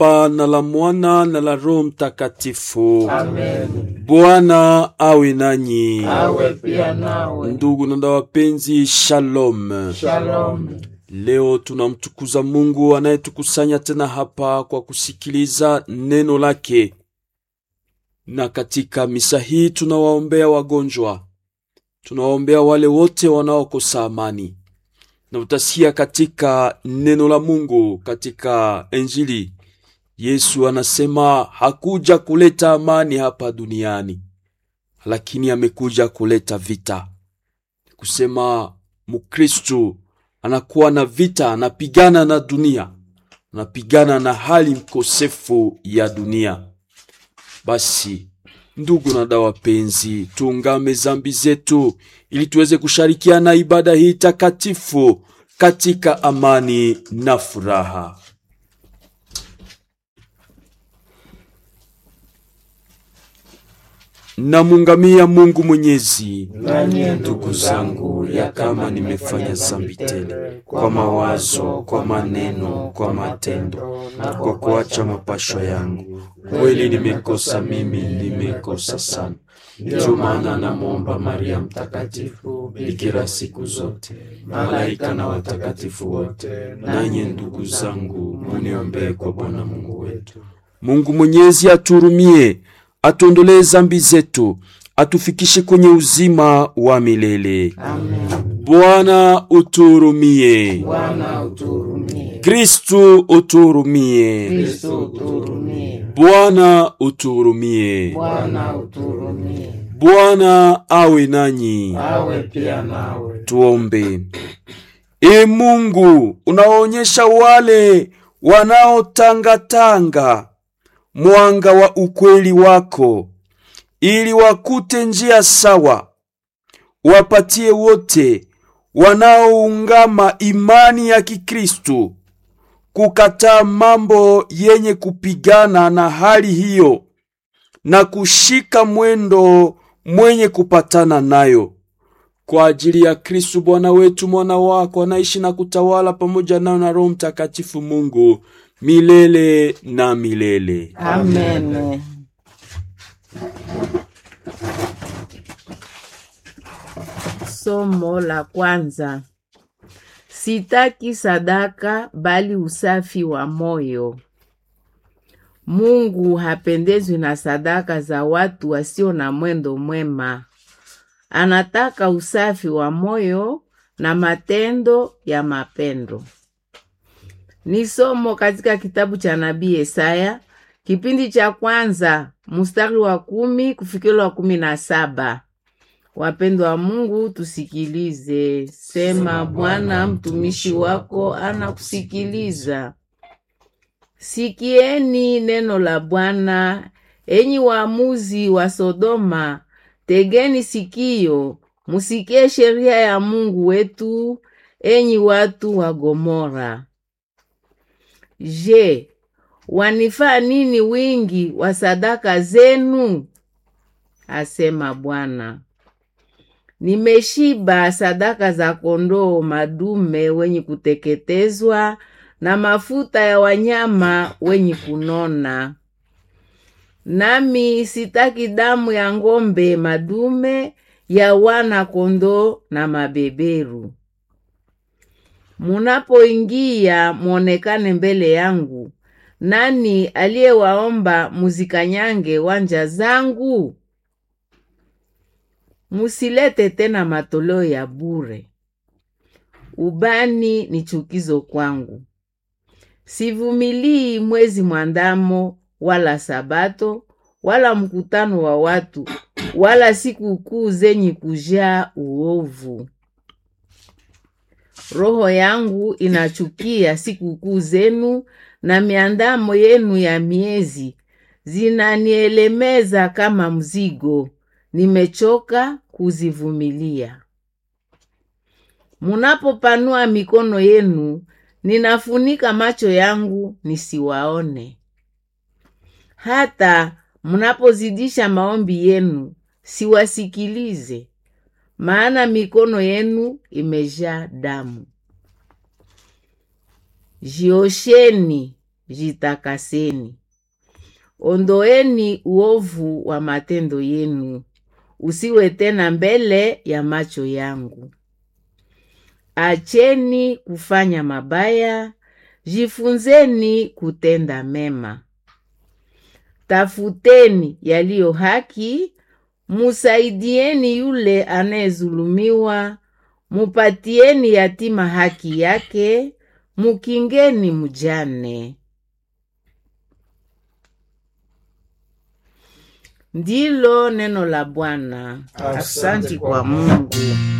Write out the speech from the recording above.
Baba na la Mwana na la Roho Mtakatifu. Amen. Bwana awe nanyi. Awe pia nawe. Ndugu na dada wapenzi, shalom. Shalom. Leo tunamtukuza Mungu anayetukusanya tena hapa kwa kusikiliza neno lake, na katika misa hii tunawaombea wagonjwa, tunawaombea wale wote wanaokosa amani, na utasikia katika neno la Mungu katika Injili Yesu anasema hakuja kuleta amani hapa duniani, lakini amekuja kuleta vita. Kusema Mukristu anakuwa na vita, anapigana na dunia, anapigana na hali mkosefu ya dunia. Basi ndugu na dada wapenzi, tuungame zambi zetu ili tuweze kushirikiana ibada hii takatifu katika amani na furaha. Namungamia Mungu Mwenyezi, Nanyi ndugu zangu, ya kama nimefanya zambi tele kwa mawazo, kwa maneno, kwa matendo na kwa kuacha mapasho yangu, kweli nimekosa mimi, nimekosa sana. Ndiyo maana namwomba Maria Mtakatifu, bikira siku zote, malaika na watakatifu wote, nanyi ndugu zangu, muniombee kwa Bwana Mungu wetu. Mungu Mwenyezi aturumie, atuondolee zambi zetu, atufikishe kwenye uzima wa milele. Amen. Bwana uturumie. Bwana uturumie. Kristu uturumie. Kristo uturumie. Bwana uturumie. Bwana uturumie. Bwana awe nanyi. Awe pia nawe. Tuombe. E Mungu, unaonyesha wale wanaotangatanga mwanga wa ukweli wako, ili wakute njia sawa. Wapatie wote wanaoungama imani ya Kikristu kukataa mambo yenye kupigana na hali hiyo na kushika mwendo mwenye kupatana nayo kwa ajili ya Kristu Bwana wetu, mwana wako anaishi na kutawala pamoja nao na Roho Mtakatifu Mungu milele na milele. Amen. Somo la kwanza. Sitaki sadaka bali usafi wa moyo. Mungu hapendezwi na sadaka za watu wasio na mwendo mwema. Anataka usafi wa moyo na matendo ya mapendo. Ni somo katika kitabu cha nabii Yesaya kipindi cha kwanza mstari wa kumi kufikira wa kumi na saba. Wapendwa wa Mungu, tusikilize. Sema, Bwana mtumishi wako anakusikiliza. Sikieni neno la Bwana, enyi waamuzi wa Sodoma, tegeni sikio, musikie sheria ya Mungu wetu, enyi watu wa Gomora. Je, wanifaa nini wingi wa sadaka zenu? asema Bwana. Nimeshiba sadaka za kondoo madume wenye kuteketezwa na mafuta ya wanyama wenye kunona. Nami sitaki damu ya ng'ombe madume ya wana kondoo na mabeberu. Munapoingia mwonekane mbele yangu. Nani aliyewaomba muzikanyange wanja zangu? Musilete tena matoleo ya bure. Ubani ni chukizo kwangu. Sivumilii mwezi mwandamo, wala sabato, wala mkutano wa watu, wala sikukuu zenye kujaa uovu. Roho yangu inachukia sikukuu zenu na miandamo yenu ya miezi, zinanielemeza kama mzigo, nimechoka kuzivumilia. Munapopanua mikono yenu, ninafunika macho yangu nisiwaone. Hata mnapozidisha maombi yenu, siwasikilize, maana mikono yenu imejaa damu. Jiosheni, jitakaseni. Ondoeni uovu wa matendo yenu, usiwe tena mbele ya macho yangu. Acheni kufanya mabaya, jifunzeni kutenda mema. Tafuteni yaliyo haki, musaidieni yule anayezulumiwa, mupatieni yatima haki yake, mukingeni mjane. Ndilo neno la Bwana. Asante Asante kwa kwa Mungu.